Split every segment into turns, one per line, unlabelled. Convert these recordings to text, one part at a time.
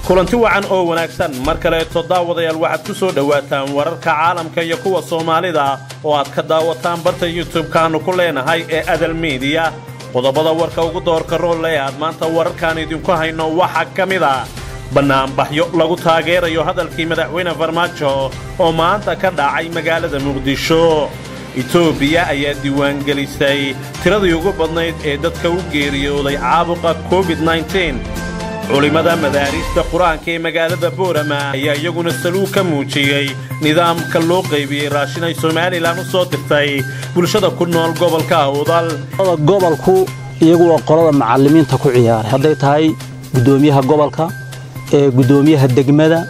kulanti wacan oo wanaagsan mar kaleeto daawadayaal waxaad ku soo dhowaataan wararka caalamka iyo kuwa soomaalida oo aad ka daawataan barta youtub-kaannu ku leenahay ee adal miidiya qodobada warka ugu doorka roolle aad maanta wararkaan idinku hayno waxaa ka mid a bannaanbaxyo lagu taageerayo hadalkii madaxweyne farmaajo oo maanta ka dhacay magaalada muqdisho etoobiya ayaa diiwaangelisay tiradii ugu badnayd ee dadka u geeriyooday caabuqa covid culimmada madaariista qur-aanka ee magaalada boorama ayaa iyaguna saluug ka muujiyey nidaamka loo qaybiyey raashin ay somalilan u soo dirtay bulshada ku nool gobolka awdal
gobolku iyagu waa qolada macallimiinta ku ciyaaray hadday tahay guddoomiyaha gobolka ee guddoomiyaha degmada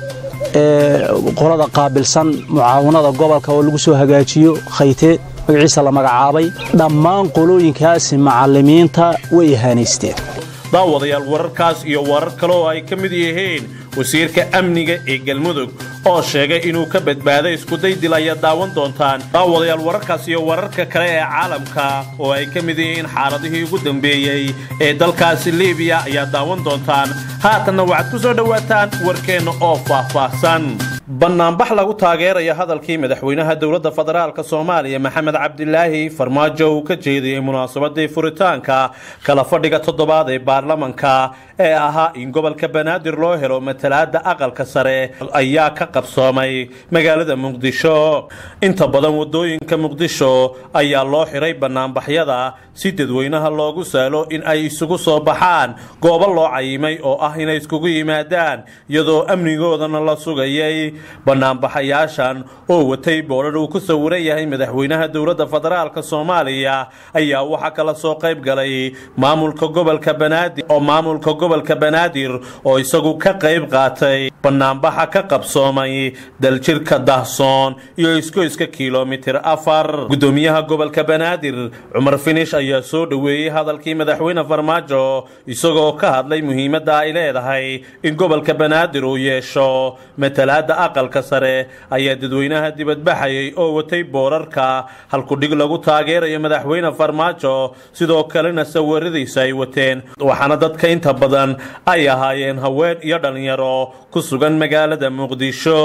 ee qolada qaabilsan mucaawanada gobolka oo lagu soo hagaajiyo khayte magaciisa la magacaabay dhammaan qolooyinkaasi macallimiinta way ihaanaysteen
daawadayaal wararkaas iyo warar kale oo ay ka mid yihiin wasiirka amniga ee galmudug oo sheegay inuu ka badbaaday iskuday dil ayaad daawan doontaan daawadayaal wararkaas iyo wararka kale ee caalamka oo ay ka mid yihiin xaaladihii ugu dambeeyey ee dalkaasi libiya ayaad daawan doontaan haatanna waxaad ku soo dhowaataan warkeenna oo faahfaahsan bannaanbax lagu taageeraya hadalkii madaxweynaha dowladda federaalk soomaaliya maxamed cabdilaahi farmaajo uu ka jeediyey munaasabadii furitaanka kala fadhiga toddobaad ee baarlamanka ee ahaa in gobolka banaadir loo helo matalaada aqalka sare ayaa ka qabsoomay magaalada muqdisho inta badan wadooyinka muqdisho ayaa loo xiray bannaanbaxyada si dadweynaha loogu saalo in ay isugu soo baxaan goobo loo cayimay oo ah inay iskugu yimaadaan iyadoo amnigoodana la sugayay bannaanbaxayaashan oo watay boodhar uu ku sawiran yahay madaxweynaha dowladda federaalk soomaaliya ayaa waxaa kala soo qayb galay maamulka gobolka banaadir oo maamulka gobolka banaadir oo isagu ka qayb qaatay bannaanbaxa ka qabsoomay daljirka dahsoon iyo iskoyska kilomitir afar guddoomiyaha gobolka banaadir cumar finish ayaa soo dhoweeyey hadalkii madaxweyne farmaajo isagoo ka hadlay muhiimadda ay leedahay in gobolka banaadir uu yeesho matalaada aqalka sare ayaa dadweynaha dibadbaxayay oo watay boorarka halkudhig lagu taageerayo madaxweyne farmaajo sidoo kalena sawiradiisa ay wateen waxaana dadka inta badan ay ahaayeen haween iyo dhallinyaro ku sugan magaalada muqdisho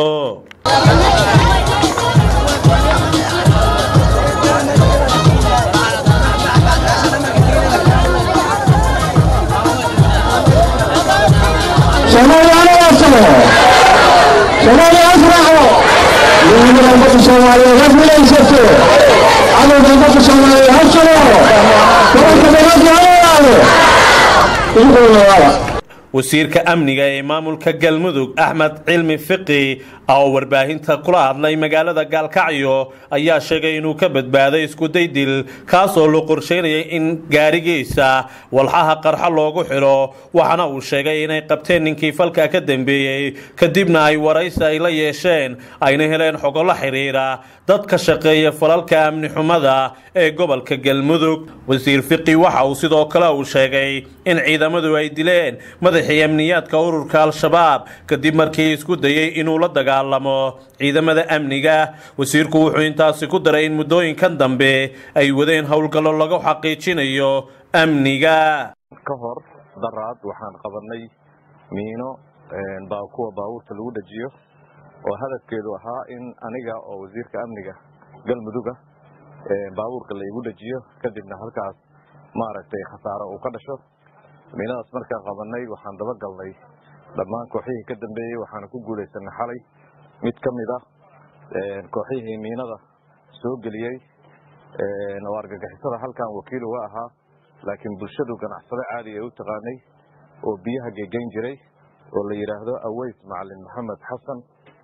soomaaliya asraaco midnimada ummadda soomaaliyeed ha guulaysato cadowga ummadda soomaaliyeed ha jiro gobolka banaadir ha walaalo idinkoo lawaala
wasiirka amniga ee maamulka galmudug axmed cilmi fiqi oo warbaahinta kula hadlay magaalada gaalkacyo ayaa sheegay inuu ka badbaaday iskuday dil kaasoo loo qorsheynayay in gaarigiisa walxaha qarxo loogu xidho waxaana uu sheegay inay qabteen ninkii falka ka dambeeyey kadibna ay waraysi ay la yeesheen ayna heleen xogo la xidhiira dad ka shaqeeya falalka amni xumada ee gobolka galmudug wasiir fiqi waxa uu sidoo kale uu sheegay in ciidamadu ay dileen madaxii amniyaadka ururka al-shabaab kadib markii isku dayey inuu la dagaalamo ciidamada amniga wasiirku wuxuu intaasi ku daray in muddooyinkan dambe ay wadeen howlgallo lagu xaqiijinayo amniga
ka hor daraad waxaan qabanay miino kuwa baabuurta lagu dhajiyo oo hadafkeedu ahaa in aniga oo wasiirka amniga galmuduga baabuurka laygu dhajiyo kadibna halkaas maaragtay khasaaro uu ka dhasho miinadaas markaan qabanay waxaan daba galnay dhammaan kooxihii ka dambeeyey waxaana ku guulaysanay xalay mid ka mid ah kooxihii miinada soo geliyey oo argagixisada halkan wakiil uga ahaa laakiin bulshadu ganacsado caadi ay u taqaanay oo biyaha gegeyn jiray oo la yidhaahdo aweys macalin maxamed xasan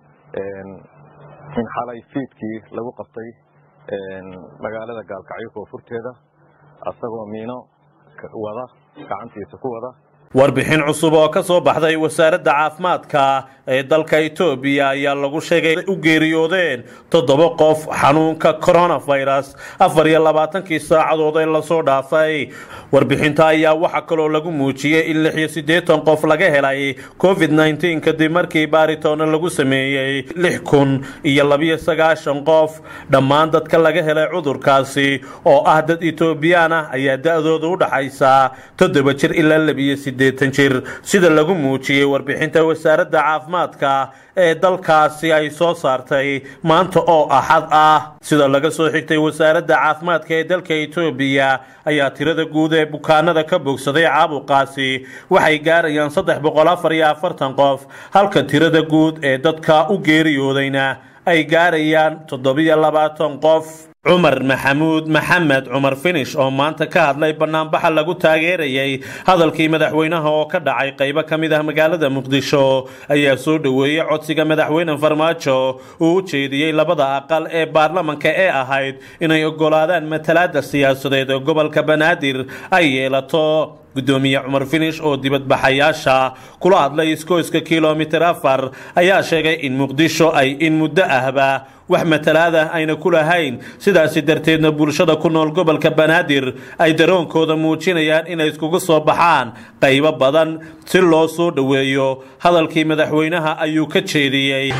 in xalay fiidkii lagu qabtay magaalada gaalkacyo koonfurteeda asagoo miino wada gacantiisa ku wada
warbixin cusub oo ka soo baxday wasaaradda caafimaadka ee dalka etoobiya ayaa lagu sheegay u geeriyoodeen toddoba qof xanuunka coronavirus afar iyo labaatankii saacadood ee lasoo dhaafay warbixinta ayaa waxaa kaloo lagu muujiyey in lix iyo siddeetan qof laga helay covid nneteen kadib markii baaritoona lagu sameeyey lix kun iyo labiyo sagaashan qof dhammaan dadka laga helay cudurkaasi oo ah dad etoobiyaan ah ayaa da-dooda u dhaxaysa toddoba jir ilaa labiyo siddeetan jir sida lagu muujiyey warbixinta wasaaradda caafimaadka ee dalkaasi ay soo saartay maanta oo axad ah sida laga soo xigtay wasaaradda caafimaadka ee dalka etoobiya ayaa tirada guud ee bukaanada ka bogsaday caabuqaasi waxay gaarayaan saddex boqol afar iyo afartan qof halka tirada guud ee dadka u geeriyoodayna ay gaarayaan toddobiyo labaatan qof cumar maxamuud maxamed cumar finish oo maanta ka hadlay banaanbaxa lagu taageerayay hadalkii madaxweynaha oo ka dhacay qaybo ka mid ah magaalada muqdisho ayaa soo dhoweeyey codsiga madaxweyne farmaajo uu u jeediyey labada aqal ee baarlamanka ee ahayd inay ogolaadaan matalaada siyaasadeed oo gobolka banaadir ay yeelato gudoomiye cumar finish oo dibadbaxayaasha kula hadlay iskooyska kilomitir afar ayaa sheegay in muqdisho ay in muddo ahba wax matalaada ayna ku lahayn sidaasi darteedna bulshada ku nool gobolka banaadir ay daroonkooda muujinayaan inay iskugu soo baxaan qaybo badan si loo soo dhoweeyo hadalkii madaxweynaha ayuu ka jeediyey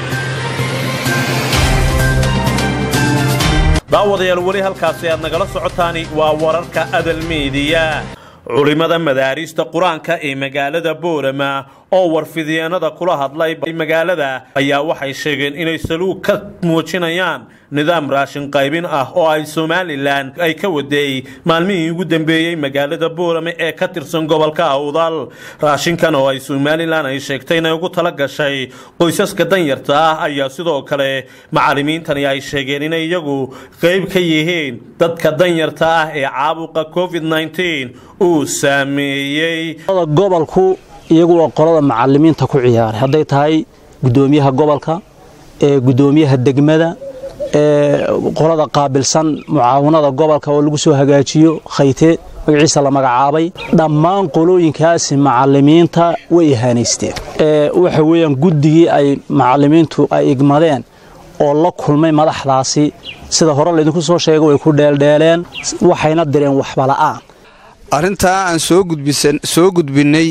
daawadayaal weli halkaasi aad nagala socotaani waa wararka adal miidiya culimada madaariista qur-aanka ee magaalada boorama oo warfidyeennada kula hadlay magaalada ayaa waxay sheegeen inay saluug ka muujinayaan nidaam raashin qaybin ah oo ay somalilan ay ka wadeey maalmihii ugu dambeeyey magaalada boorame ee ka tirsan gobolka awdal raashinkan oo ay somalilan ay sheegtay inay ugu tala gashay qoysaska danyarta ah ayaa sidoo kale macallimiintani ay sheegeen inay iyagu qayb ka yihiin dadka danyarta ah ee caabuqa covid uu saameeyey
gobolku iyagu waa qolada macalimiinta ku ciyaaray hadday tahay gudoomiyaha gobolka ee gudoomiyaha degmada ee qolada qaabilsan mucaawinada gobolka oo lagu soo hagaajiyo khayte magaciisa la magacaabay dhammaan qolooyinkaasi macalimiinta way ihaanaysteen waxa weeyaan guddigii ay macalimiintu ay igmadeen oo la kulmay madaxdaasi sida hore laydinku soo sheegay way ku dheeldheeleen waxayna direen waxbala'aan
arrintaa aan soo gudbinnay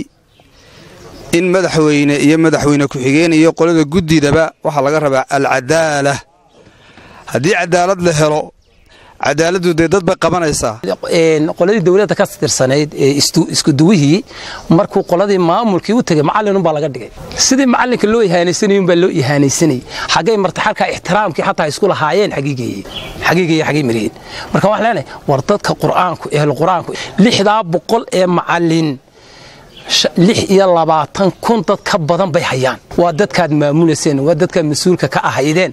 in madaxweyne iyo madaxweyne ku-xigeen iyo qolada guddidaba waxaa laga rabaa alcadaala haddii cadaalad la helo cadaaladdu dee dad bay qabanaysaa
qoladii dowladda ka tirsanayd ee iskuduwihii markuu qoladii maamulkii u tegay macallinunbaa laga dhigay sidii macallinka loo ihaanaysanayunbaa loo ihaanaysanayay xaggay marta xalkaa ixtiraamkii xataa isku lahaayeen xagiigeeye xagiigeeye xagay mariyeen marka waxaan leenahay war dadka qur'aanku ehlu qur'aanku lixdaa boqol ee macallin lix iyo labaatan kun dad ka badan bay hayaan waa dadkaad maamulayseen waa dadkaad mas-uulka ka ahaydeen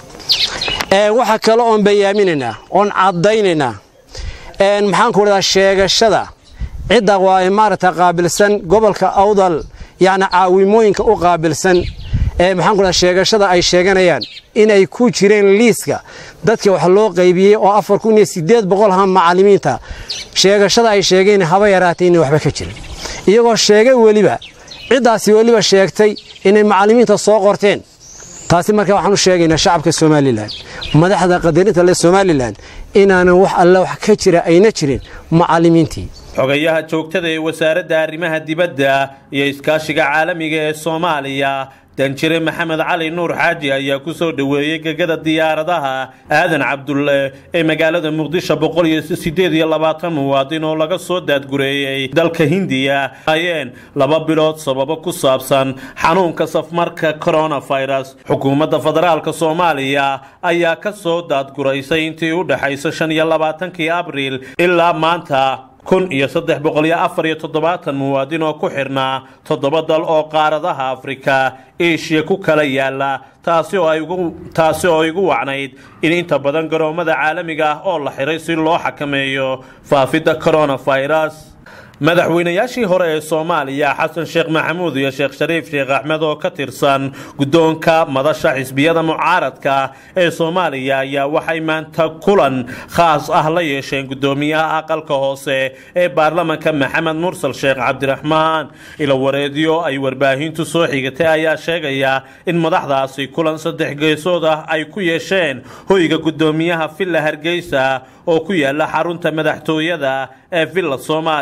waxa kale oon bayaaminaynaa oon caddaynaynaa maxaanku dhadaa sheegashada cidda waa maaragta qaabilsan gobolka awdal yacni caawimooyinka u qaabilsan ee maxaanku dhadaa sheegashada ay sheeganayaan inay ku jireen liiska dadka wax loo qaybiyey oo afar kun iyo siddeed boqol ha macallimiinta sheegashada ay sheegeen haba yaraatay inay waxba ka jirin iyagoo sheegay weliba ciddaasi weliba sheegtay inay macallimiinta soo qorteen taasi marka waxaan u sheegaynaa shacabka somalilan madaxda qadarinta le somalilan inaanan wax alle wax ka jira ayna jirin macallimiintii
xogayaha joogtada ee wasaaradda arrimaha dibadda iyo iskaashiga caalamiga ee soomaaliya danjire maxamed cali nuur xaaji ayaa ku soo dhoweeyey gegada diyaaradaha aadan cabdulle ee magaalada muqdisho boqol iyo siddeed iyo labaatan muwaadin oo laga soo daadgureeyey dalka hindiya ayeen laba bilood sababo ku saabsan xanuunka safmarka coronavirus xukuumadda federaalka soomaaliya ayaa ka soo daadguraysay intii u dhexaysa shan iyo labaatankii abriil ilaa maanta kun iyo saddex boqol iyo afar iyo toddobaatan muwaadin oo ku xidhnaa toddoba dal oo qaaradaha afrika eshiya ku kala yaala taasi oo ay ugu taasi oo igu wacnayd in inta badan garoommada caalamiga ah oo la xiray si loo xakameeyo faafidda coronavirus madaxweynayaashii hore ee soomaaliya xasan sheekh maxamuud iyo sheekh shariif sheekh axmed oo ka tirsan guddoonka madasha xisbiyada mucaaradka ee soomaaliya ayaa waxay maanta kulan khaas ah la yeesheen guddoomiyaha aqalka hoose ee baarlamanka maxamed mursal sheekh cabdiraxmaan ilawareedyo ay warbaahintu soo xigatay ayaa sheegaya in madaxdaasi kulan saddex geesood ah ay ku yeesheen hoyga guddoomiyaha villa hargeysa oo ku yaala xarunta madaxtooyada ee villa soomaaliya ee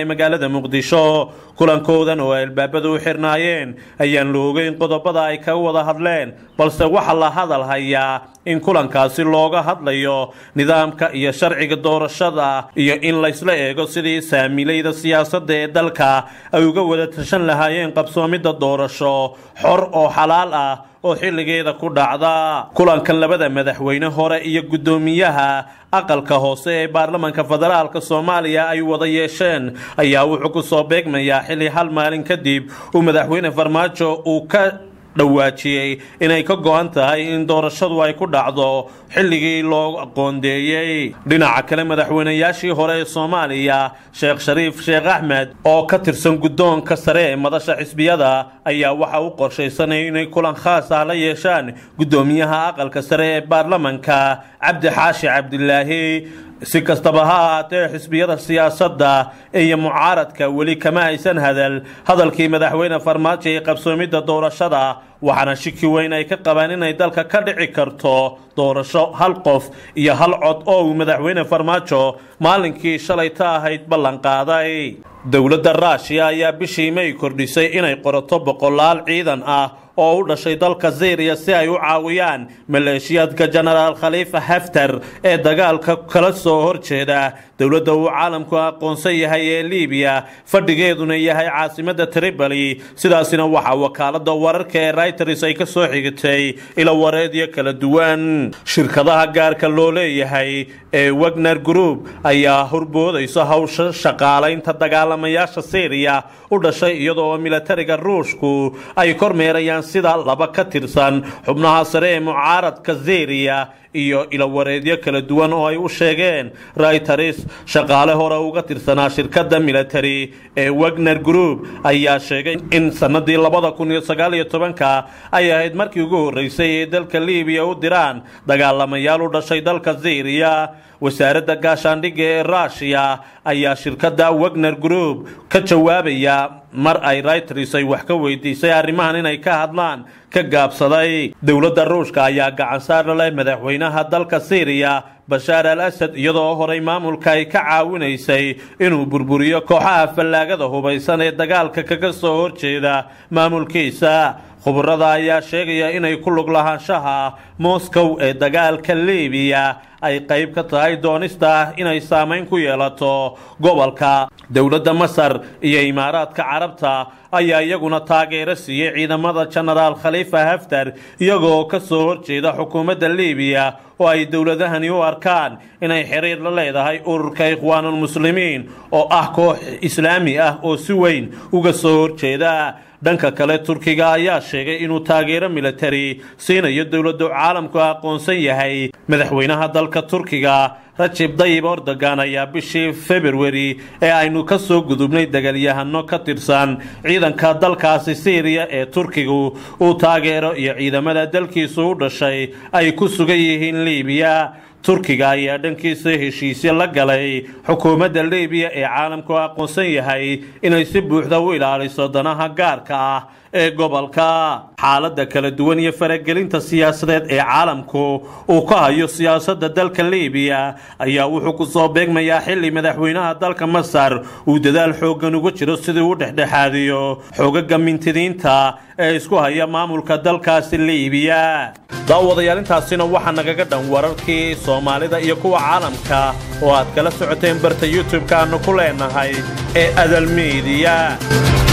magaalada muqdisho kulankoodan oo ay albaabadu u xirnaayeen ayaan la ogeyn qodobada ay kaga wada hadleen balse waxaa la hadal hayaa in kulankaasi looga hadlayo nidaamka iyo sharciga doorashada iyo in laysla eego sidii saamiilayda siyaasadda ee dalka ay uga wada tashan lahaayeen qabsoomidda doorasho xor oo xalaal ah oo xilligeeda ku dhacda kulankan labada madaxweyne hore iyo guddoomiyaha aqalka hoose ee baarlamaanka federaalka soomaaliya ay wada yeesheen ayaa wuxuu ku soo beegmayaa xilli hal maalin kadib uu madaxweyne farmaajo uu ka dhawaajiyey inay ka go-an tahay in doorashadu ay ku dhacdo xilligii loo aqoondeeyey dhinaca kale madaxweynayaashii hore ee soomaaliya sheekh shariif sheekh axmed oo ka tirsan guddoonka sare ee madasha xisbiyada ayaa waxa u qorshaysanaya inay kulan khaas ah la yeeshaan guddoomiyaha aqalka sare ee baarlamanka cabdi xaashi cabdilaahi si kastaba ha ahaatee xisbiyada siyaasadda iyo mucaaradka weli kama aysan hadal hadalkii madaxweyne farmaajo ee qabsoomidda doorashada waxaana shiki weyn ay ka qabaan inay dalka ka dhici karto doorasho hal qof iyo hal cod oo uu madaxweyne farmaajo maalinkii shalay ta ahayd ballanqaaday dowladda ruushiya ayaa bishii may kordhisay inay qorato boqolaal ciidan ah oo u dhashay dalka syriya si ay u caawiyaan maleeshiyaadka jenaraal khaliifa haftar ee dagaalka kala soo horjeeda dowladda uu caalamku aqoonsan yahay ee libiya fadhigeeduna yahay caasimadda tripoli sidaasina waxaa wakaalada wararka ee reuters ay ka soo xigtay ila wareedyo kala duwan shirkadaha gaarka loo leeyahay ee wagner group ayaa horboodaysa hawsha shaqaalaynta dagaalamayaasha syriya u dhashay iyadoo milatariga ruushku ay kormeerayaan sida laba ka tirsan xubnaha sare ee mucaaradka syriya iyo ilawareedyo kala duwan oo ay u sheegeen reuters shaqaale hore uga tirsanaa shirkadda military ee wagner group ayaa sheegay in sanadii labada kun iyo sagaal iyo tobanka ay ahayd markii ugu horreysay ee dalka libiya u diraan dagaalamayaal u dhashay dalka syriya wasaaradda gaashaandhigga ee ruushiya ayaa shirkadda wagner group ka jawaabaya mar ay reuters ay wax ka weydiisay arrimahan inay ka hadlaan ka gaabsaday dowladda ruushka ayaa gacan saar la leh madaxweynaha dalka syriya bashaar al asad iyadoo horay maamulka ay ka caawinaysay inuu burburiyo kooxaha fallaagada hubaysan ee dagaalka kaga soo horjeeda maamulkiisa khubarada ayaa sheegaya inay ku lug lahaanshaha moscow ee dagaalka libiya ay qayb ka tahay doonista inay saamayn ku yeelato gobolka dowladda masar iyo imaaraadka carabta ayaa iyaguna taageero siiyey ciidamada jenaraal khaliifa haftar iyagoo ka soo horjeeda xukuumadda libiya oo ay dowladahani u arkaan inay xiriir la leedahay ururka ikhwaanulmuslimiin oo ah koox islaami ah oo si weyn uga soo horjeeda dhanka kale turkiga ayaa sheegay inuu taageero militari siinayo dowladdu caalamku aqoonsan yahay madaxweynaha dalka turkiga rajib dayib ordogan ayaa bishii februari ee aynu ka soo gudubnay dagalyahano ka tirsan ciidanka dalkaasi syriya ee turkigu uu taageero iyo ciidamada dalkiisu u dhashay ay ku sugan yihiin libiya turkiga ayaa dhankiisa heshiisyo la galay xukuumadda libiya ee caalamku aqoonsan yahay inay si buuxda u ilaaliso danaha gaarka ah ee gobolka xaaladda kala duwan iyo faragelinta siyaasadeed ee caalamku uu ka hayo siyaasadda dalka libiya ayaa wuxuu ku soo beegmayaa xilli madaxweynaha dalka masar uu dadaal xooggan uga jiro sidii u dhexdhexaadiyo xoogaga mintidiinta ee isku haya maamulka dalkaasi libiya daawadayaal intaasina waxaa nagaga dhan wararkii soomaalida iyo kuwa caalamka oo aad kala socoteen barta youtube-ka aanu ku leenahay ee adal miidiya